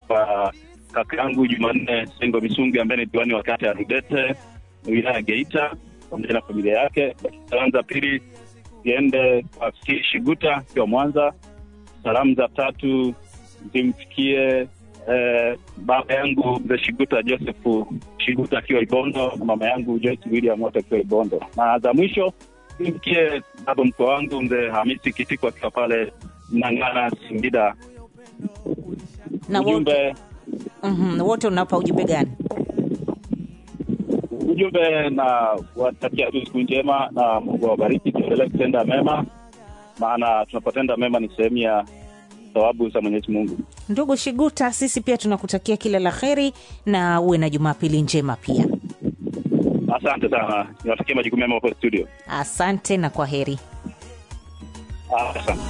kwa kaka yangu Jumanne Sengo Misungi ambaye ni diwani wa kata ya Rudete wilaya ya Geita pamoja na familia yake. Salamu za pili ziende kwa Fikiri Shiguta akiwa Mwanza. Salamu za tatu zimfikie eh, baba yangu mzee Shiguta Joseph Shiguta akiwa Ibondo na mama yangu Joyce William wote akiwa Ibondo, na za mwisho zimfikie baba mkwe wangu mzee Hamisi Kitiko akiwa pale Mnang'ana Singida. na wote, Ujumbe Mhm, wote unapa ujumbe gani? ujumbe na watakia tu siku njema na Mungu awabariki, tuendelee kutenda mema, maana tunapotenda mema ni sehemu ya thawabu za Mwenyezi Mungu. Ndugu Shiguta, sisi pia tunakutakia kila la heri na uwe na Jumapili njema pia. Asante sana, niwatakia majukumu mema hapo studio. Asante na kwa heri. Asante.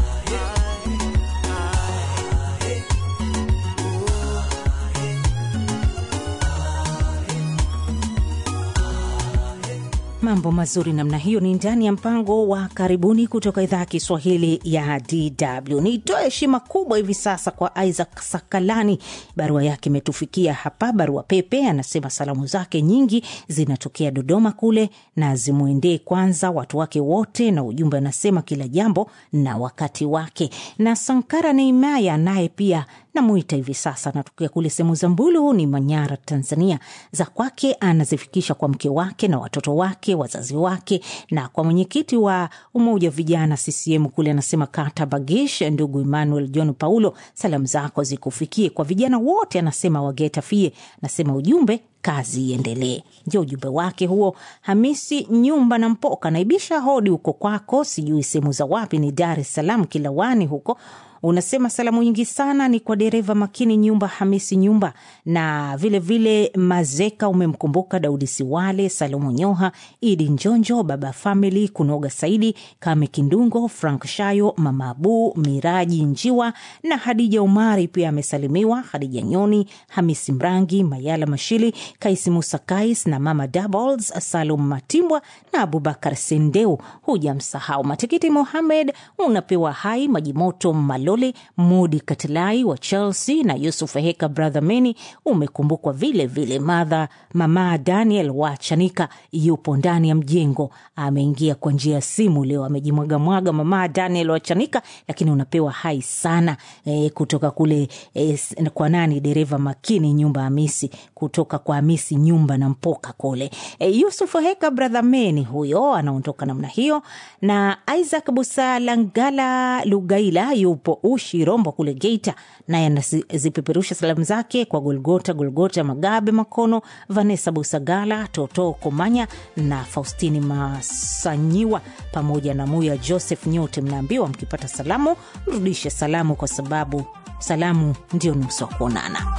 Mambo mazuri namna hiyo ni ndani ya mpango wa karibuni kutoka idhaa ya Kiswahili ya DW. Nitoe heshima kubwa hivi sasa kwa Isaac Sakalani, barua yake imetufikia hapa. Barua pepe anasema salamu zake nyingi zinatokea Dodoma kule na zimwendee kwanza watu wake wote, na ujumbe anasema kila jambo na wakati wake. Na Sankara Neimaya naye pia namuita hivi sasa, anatokea kule sehemu za Mbulu ni Manyara, Tanzania. Za kwake anazifikisha kwa mke wake na watoto wake, wazazi wake, na kwa mwenyekiti wa umoja wa vijana CCM kule, anasema kata Bagish, ndugu Emmanuel John Paulo, salamu zako zikufikie. Kwa vijana wote anasema wageta fie, anasema ujumbe kazi iendelee. Ndio ujumbe wake huo. Hamisi Nyumba na Mpoka naibisha hodi huko kwako, sijui sehemu za wapi, ni Dar es Salaam Kilawani huko unasema salamu nyingi sana ni kwa dereva makini Nyumba Hamisi Nyumba na vilevile vile Mazeka, umemkumbuka Daudi Siwale, Salomo Nyoha, Idi Njonjo, Baba Famili, Kunoga Saidi, Kame Kindungo, Frank Shayo, Mama Abu, Miraji Njiwa na Hadija Umari pia amesalimiwa, Hadija Nyoni, Hamisi Mrangi, Mayala Mashili, Kaisi Musa Kais na Mama Doubles, Salum Matimbwa na Abubakar Sendeu. Hujamsahau Matikiti Mohamed, unapewa hai Majimoto Malo Malole, Mudi Katilai wa Chelsea na Yusuf Heka brother Meni umekumbukwa vile vile. Madha mama Daniel wa Chanika yupo ndani ya mjengo, ameingia kwa njia ya simu leo, amejimwagamwaga mama Daniel wa Chanika, lakini unapewa hai sana e, kutoka kule e, kwa nani, dereva makini nyumba Hamisi, kutoka kwa Hamisi nyumba na mpoka kule e, Yusuf Heka brother Meni huyo anaondoka namna hiyo, na Isaac Busalangala Lugaila yupo Ushi Rombo kule Geita, naye anazipeperusha salamu zake kwa Golgota Golgota Magabe Makono, Vanessa Busagala, Toto Komanya na Faustini Masanyiwa pamoja na Muya Joseph. Nyote mnaambiwa mkipata salamu mrudishe salamu, kwa sababu salamu ndio nusu wa kuonana.